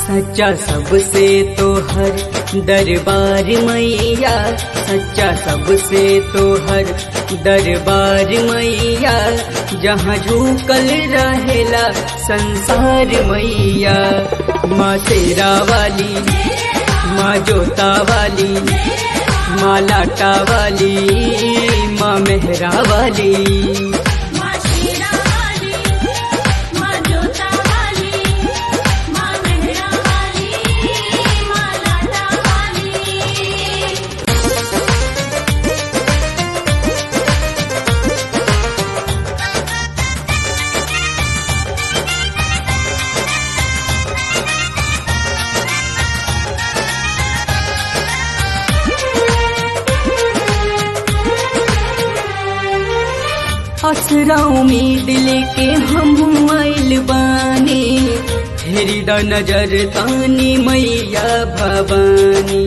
सच्चा सबसे तो हर दरबार मैया सच्चा सबसे तो हर दरबार मैया जहाँ झूकल रहेला संसार मैया माँ तेरा वाली माँ जोता वाली माँ लाटा वाली माँ मेहरा वाली माँ शेरा वाली माँ जोता वाली माँ मेहरा वाली माँ लाटा वाली असरा उम्मीद लेके हम आइल बानी फेरी द नजर तानी मैया भवानी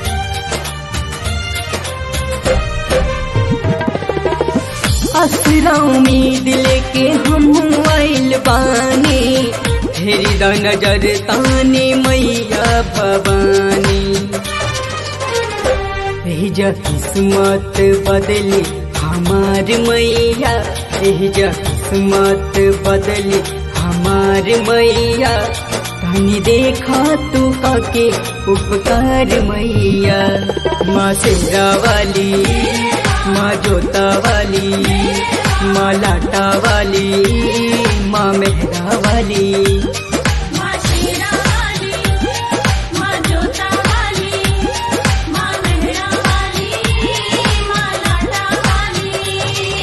असरा उम्मीद लेके हम आइल बानी फेरी द नजर तानी मैया भवानी एहिजा किस्मत बदली हमार मैया एहिजा किस्मत बदली हमार मैया तनी देखा तू काके उपकार मैया माँ सेरा वाली माँ जोता वाली माँ लाटा वाली माँ मेहरा वाली माँ शेरा वाली माँ जोता वाली माँ मेहरा वाली माँ लाटा वाली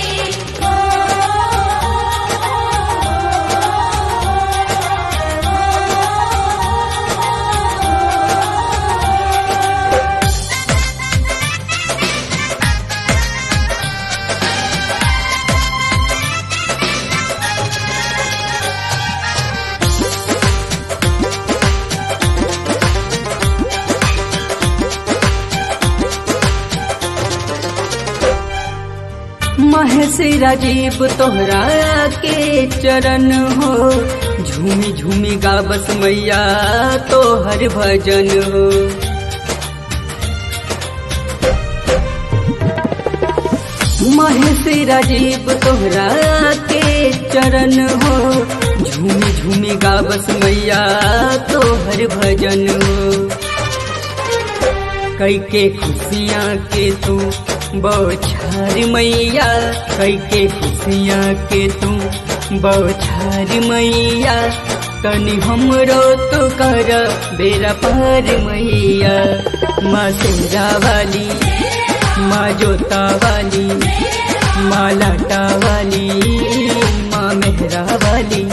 महेश राजीव तोहरा के चरण हो झूमी झूमी गाबस मैया तोहर भजन हो महेश राजीव तोहरा के चरण हो झूमी झूमी गाबस मैया तोहर भजन हो कई के खुशियाँ के तू बौछार मैया कई के खुशियाँ के तू बौछार मैया तनी हमरो तो कर बेरा पार मैया माँ सेरा वाली माँ जोता वाली माँ लाटा वाली माँ मेहरा वाली